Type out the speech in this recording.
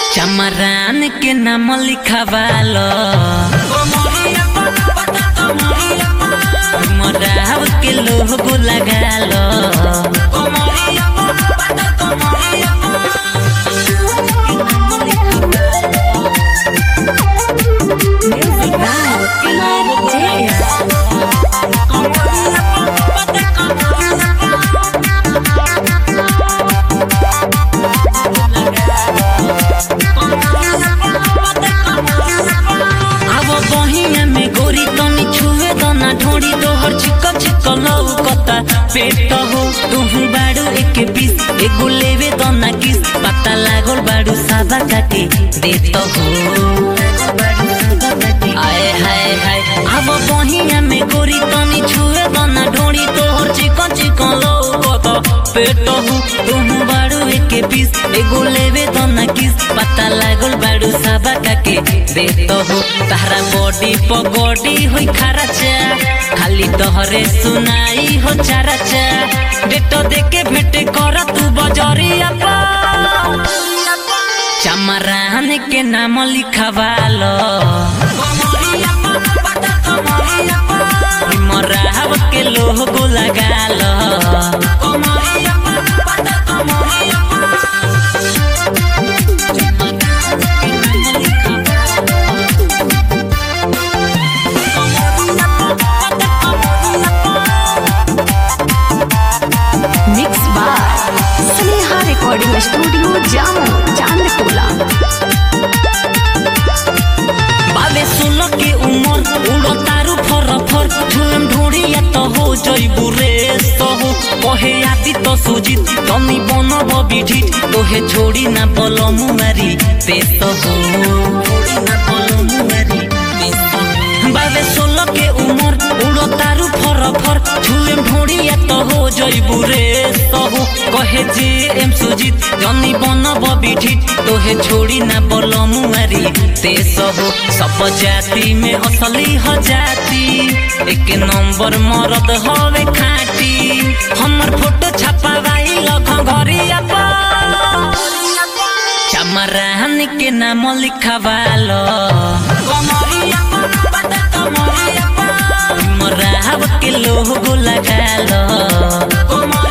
चमरान के नाम लिखवालो मराव के लोगो लगालो Music by Jaya. अब बहिया में गोरी तनी छुए दना ढोड़ी तोहर छिक छिक लौकता पेट हो तुहू बाड़ू एक पीस एगो लेवे दना किस पता लागल बाड़ू साबा काटे देत हो आए हाय हाय अब बहिया में गोरी तनी छुए दना ढोड़ी तोहर छिक छिक लौकता पेट हो तुहू बाड़ू एक पीस एगो लेवे दना किस पता लागल बाड़ू साबा काके देत हो तारा बॉडी पगड़ी होई खाराचा खाली तोहरे सुनाई हो चाराचा डेट देके भेटे कर तू बजरिया पा चमरान के नाम लिखवालो मराव के लोगो लगालो Mix by Sneha Recording Studio, Jammu, Chandtola. बाबे सुन के उमर उड़ो तारू फर फर छुएम ढोड़िया तो हो जइबू रे सहु कहे आदि तो सुजित तनी बन बिढित तोहे छोड़ी ना बल मुमारी ते सहु बाबे सोल के उमर उड़ो तारू फर फर छुएम ढोड़िया तो हो जइबू रे सहु कहे जे एम सुजित जनी बन बिढित तोहे छोड़ी ना बल मुमारी ते सहु सब जाति में असली हो जाती एक नंबर मरद हवे खाटी हमर फोटो छपावाई लख घरिया पर चमरान के नाम लिखवालो मराव के लोगो लगालो